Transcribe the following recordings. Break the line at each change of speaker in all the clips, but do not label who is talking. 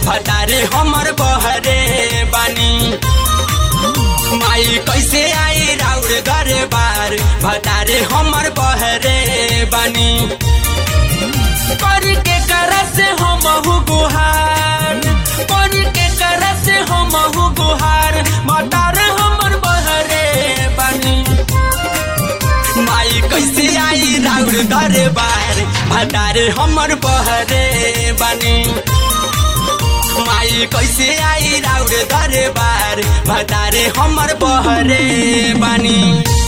भतारे हमर बहरे बानी माई कैसे आई राउर घरे बार भतारे हमर बहरे बानी करी के कर से हम गुहार करी के कर से हम गुहार भतारे हमर बहरे बानी माई कैसे आई राउर घरे बार भतारे हमर बहरे बानी माई कैसे आई राउर घरे बार भतारे हमर बहरे बानी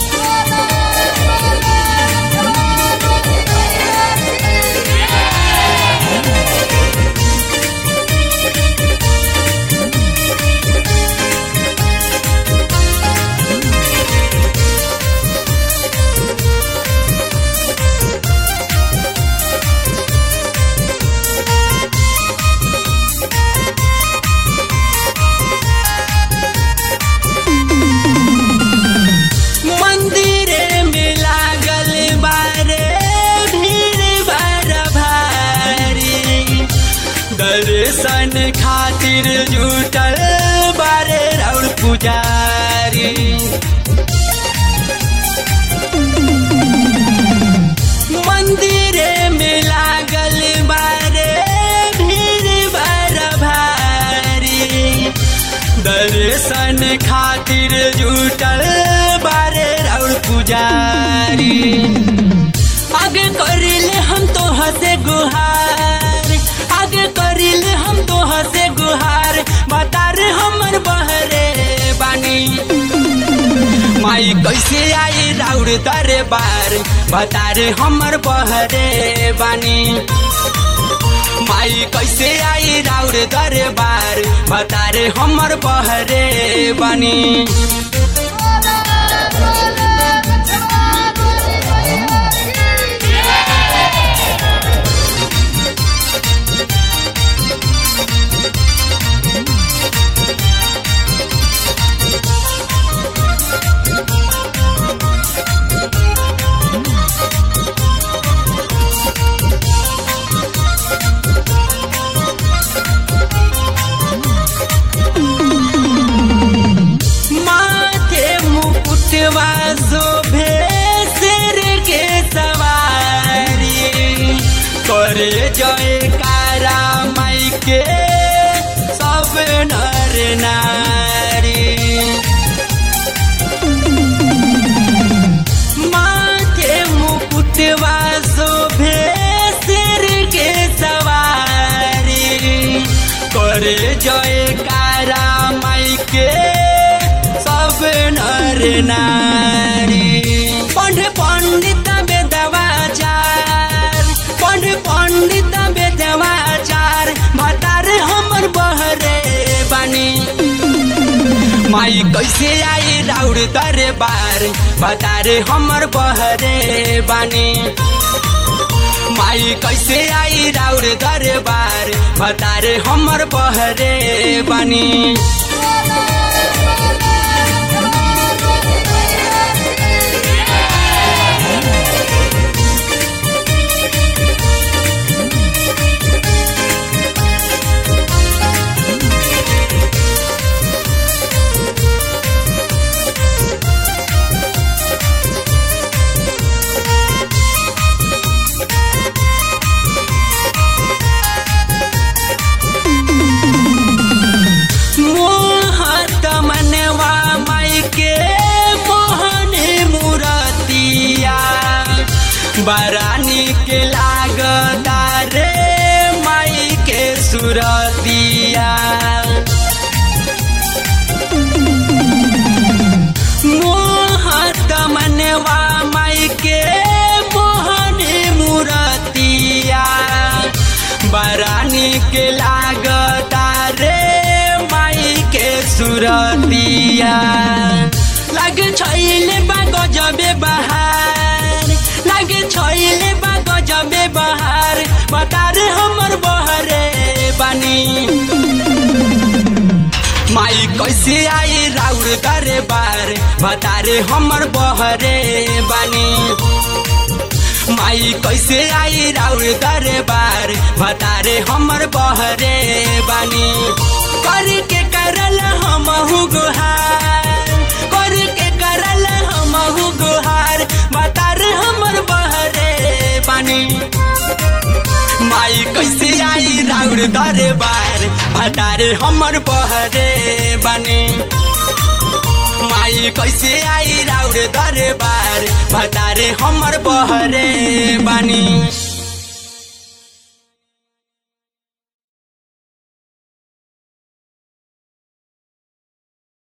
मंदिरे में लागल बारे भीड़ बार भारी दर्शन खातिर जुटल बारे राउर पुजारी मंदिरे में लागल बारे भीड़ बार भारी दर्शन खातिर जुटल बारे राउर पुजारी आगे करिले हम तो हसे गुहार आगे करिले हम तो हसे गुहार बता रे हमर बहरे बानी माई कैसे आई राउर दरे बार बता रे हमर बहरे बानी माई कैसे आई राउर दरे बार बता रे हमर बहरे बानी माथे मुकुटवा शोभे सिर के सवारी करे जय कारा माई के सब नर नारी माथे मुकुटवा शोभे सिर के सवारी करे जय कारा माई के सब नर नारी पंड पंडित बेदवाचार पंड पंडित बेदवाचार भतार हमर बहरे बानी माई कैसे आई राउर दरे बार भतारे हमर बहरे बानी माई कैसे आई राउर दरे बार भतारे हमर बहरे बानी मोहत मनवा माई के मोहन मुरतिया बरानी के लागता रे माई के सुरतिया मोहत मनवा माई के मोहन मुरतिया बरानी के लागता रे माई के सुरतिया लग छैले बा गजबे बहार लग छैले बा गजबे बहार बता रे हमर बहरे बानी माई कैसे आई राउर दरे बार बता रे हमर बहरे बानी माई कैसे आई राउर दरबार बतारे हमर बहरे बानी कर के करल हमहु गुहार कर के करल हमहु गुहार बतार हमर बहरे बानी माई कैसे आई राउर दरबार भटारे हमर बहरे बानी माई कैसे आई राउर दरबार भटारे हमर बहरे बानी